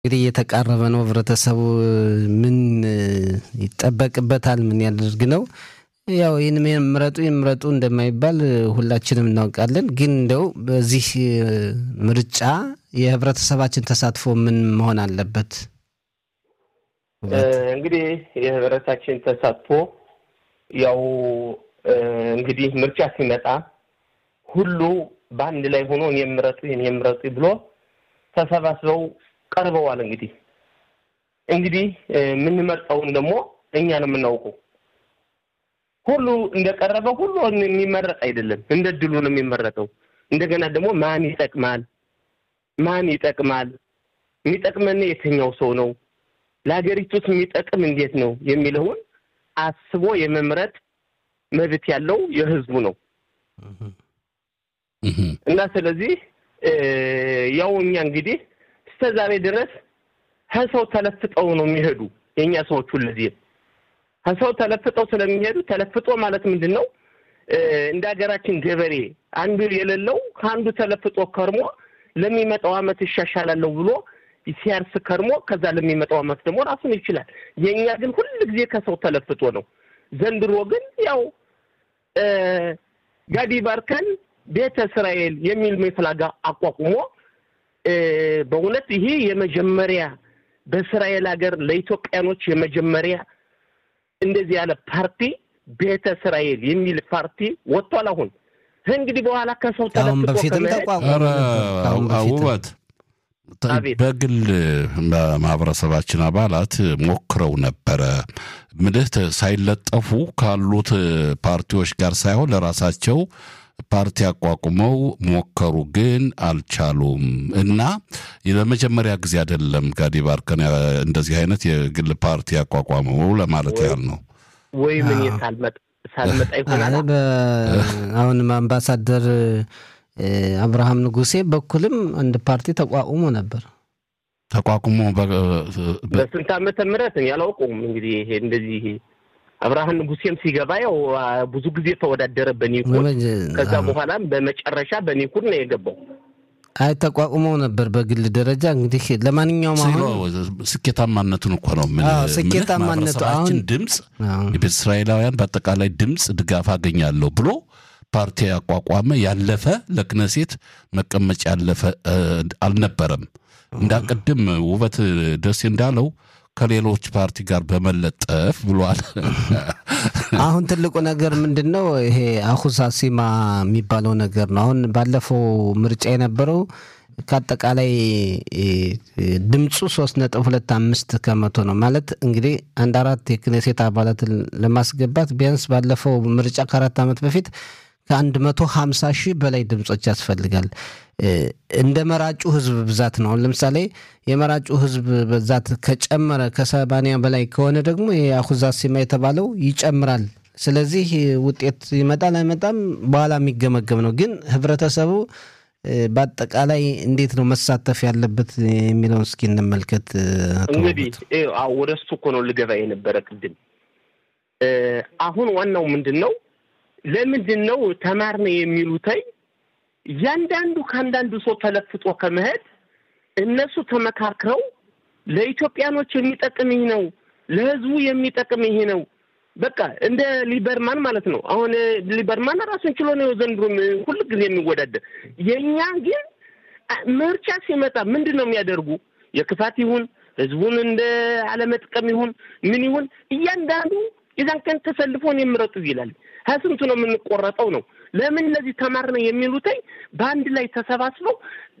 እንግዲህ እየተቃረበ ነው። ህብረተሰቡ ምን ይጠበቅበታል? ምን ያደርግ ነው? ያው ይህን ምረጡ ምረጡ እንደማይባል ሁላችንም እናውቃለን። ግን እንደው በዚህ ምርጫ የህብረተሰባችን ተሳትፎ ምን መሆን አለበት? እንግዲህ የህብረታችን ተሳትፎ ያው እንግዲህ ምርጫ ሲመጣ ሁሉ በአንድ ላይ ሆኖ እኔ ምረጡ እኔ ምረጡ ብሎ ተሰባስበው ቀርበዋል። እንግዲህ እንግዲህ የምንመርጠውን ደግሞ እኛ ነው የምናውቀው። ሁሉ እንደቀረበ ሁሉ የሚመረጥ አይደለም፣ እንደ ድሉ ነው የሚመረጠው። እንደገና ደግሞ ማን ይጠቅማል፣ ማን ይጠቅማል፣ የሚጠቅመን የትኛው ሰው ነው፣ ለሀገሪቱስ የሚጠቅም እንዴት ነው የሚለውን አስቦ የመምረጥ መብት ያለው የህዝቡ ነው እና ስለዚህ ያው እኛ እንግዲህ እስከ ዛሬ ድረስ ከሰው ተለፍጠው ነው የሚሄዱ የእኛ ሰዎች ሁልጊዜም ከሰው ተለፍጠው ስለሚሄዱ ተለፍጦ ማለት ምንድን ነው? እንደ ሀገራችን ገበሬ አንዱ የሌለው ከአንዱ ተለፍጦ ከርሞ ለሚመጣው ዓመት ይሻሻላለሁ ብሎ ሲያርስ ከርሞ ከዛ ለሚመጣው ዓመት ደግሞ ራሱን ይችላል። የእኛ ግን ሁል ጊዜ ከሰው ተለፍጦ ነው። ዘንድሮ ግን ያው ጋዲ ባርከን ቤተ እስራኤል የሚል መፍላጋ አቋቁሞ በእውነት ይሄ የመጀመሪያ በእስራኤል ሀገር ለኢትዮጵያኖች የመጀመሪያ እንደዚህ ያለ ፓርቲ ቤተ እስራኤል የሚል ፓርቲ ወጥቷል። አሁን እንግዲህ በኋላ ከሰው አሁን በፊትም ተቋቋመ። ውበት በግል ማህበረሰባችን አባላት ሞክረው ነበረ። ምልህ ሳይለጠፉ ካሉት ፓርቲዎች ጋር ሳይሆን ለራሳቸው ፓርቲ አቋቁመው ሞከሩ፣ ግን አልቻሉም። እና ለመጀመሪያ ጊዜ አይደለም ጋዲ ባርከን እንደዚህ አይነት የግል ፓርቲ ያቋቋመው ለማለት ያህል ነው። ወይ ምን ሳልመጣ ይሆናል። አሁንም አምባሳደር አብርሃም ንጉሴ በኩልም አንድ ፓርቲ ተቋቁሞ ነበር። ተቋቁሞ በስንት ዓመተ ምህረት ያላውቀውም እንግዲህ ይሄ እንደዚህ አብርሃም ንጉሴም ሲገባ ያው ብዙ ጊዜ ተወዳደረ በኒኩን። ከዛ በኋላም በመጨረሻ በኒኩን ነው የገባው። አይ ተቋቁመው ነበር በግል ደረጃ እንግዲህ ለማንኛውም አሁን ስኬታማነቱን እኮ ነው ስኬታማነቱ አሁን ድምፅ የቤተ እስራኤላውያን በአጠቃላይ ድምፅ ድጋፍ አገኛለሁ ብሎ ፓርቲ ያቋቋመ ያለፈ ለክነሴት መቀመጫ ያለፈ አልነበረም። እንዳቅድም ውበት ደሴ እንዳለው ከሌሎች ፓርቲ ጋር በመለጠፍ ብሏል። አሁን ትልቁ ነገር ምንድን ነው? ይሄ አሁሳሲማ የሚባለው ነገር ነው። አሁን ባለፈው ምርጫ የነበረው ከአጠቃላይ ድምፁ ሶስት ነጥብ ሁለት አምስት ከመቶ ነው ማለት እንግዲህ አንድ አራት የክኔሴት አባላትን ለማስገባት ቢያንስ ባለፈው ምርጫ ከአራት ዓመት በፊት ከአንድ መቶ ሀምሳ ሺህ በላይ ድምፆች ያስፈልጋል። እንደ መራጩ ህዝብ ብዛት ነው። አሁን ለምሳሌ የመራጩ ህዝብ ብዛት ከጨመረ ከሰባንያ በላይ ከሆነ ደግሞ የአሁዛሲማ የተባለው ይጨምራል። ስለዚህ ውጤት ይመጣል አይመጣም በኋላ የሚገመገም ነው። ግን ህብረተሰቡ በአጠቃላይ እንዴት ነው መሳተፍ ያለበት የሚለውን እስኪ እንመልከት። እንግዲህ ወደ እሱ እኮ ነው ልገባ የነበረ ቅድም። አሁን ዋናው ምንድን ነው? ለምንድን ነው ተማርነ የሚሉተኝ እያንዳንዱ ከአንዳንዱ ሰው ተለፍጦ ከመሄድ እነሱ ተመካክረው ለኢትዮጵያኖች የሚጠቅም ይህ ነው፣ ለህዝቡ የሚጠቅም ይሄ ነው። በቃ እንደ ሊበርማን ማለት ነው። አሁን ሊበርማን ራሱን ችሎ ነው ዘንድሮ ሁል ጊዜ የሚወዳደር። የእኛ ግን ምርጫ ሲመጣ ምንድን ነው የሚያደርጉ? የክፋት ይሁን ህዝቡን እንደ አለመጥቀም ይሁን ምን ይሁን እያንዳንዱ የዛን ቀን ተሰልፎን የምረጡ ይላል። ከስንቱ ነው የምንቆረጠው ነው። ለምን እነዚህ ተማርነ የሚሉትኝ በአንድ ላይ ተሰባስበው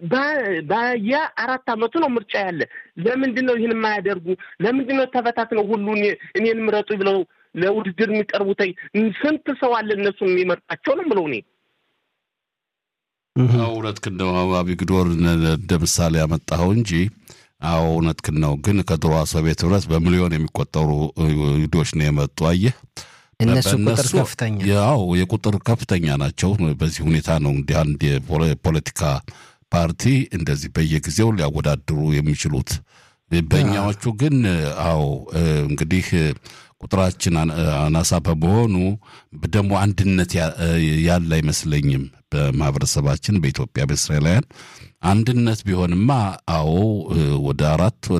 በየ አራት አመቱ ነው ምርጫ ያለ። ለምንድን ነው ይህን የማያደርጉ? ለምንድን ነው ተበታትነው ሁሉ እኔን ምረጡ ብለው ለውድድር የሚቀርቡትኝ? ስንት ሰው አለ እነሱን የሚመርጣቸው ነው ብለው እኔ እውነትህን ነው አቢግዶር እንደ ምሳሌ ያመጣኸው እንጂ አዎ እውነትህን ነው። ግን ከድሮ ሶቪየት ህብረት በሚሊዮን የሚቆጠሩ ይሁዶች ነው የመጡ አየህ። እነሱ ቁጥር ከፍተኛ ያው የቁጥር ከፍተኛ ናቸው። በዚህ ሁኔታ ነው እንዲህ አንድ የፖለቲካ ፓርቲ እንደዚህ በየጊዜው ሊያወዳድሩ የሚችሉት በእኛዎቹ ግን አዎ እንግዲህ ቁጥራችን አናሳ በመሆኑ ደግሞ አንድነት ያለ አይመስለኝም። በማህበረሰባችን በኢትዮጵያ በእስራኤላውያን አንድነት ቢሆንማ አዎ ወደ አራት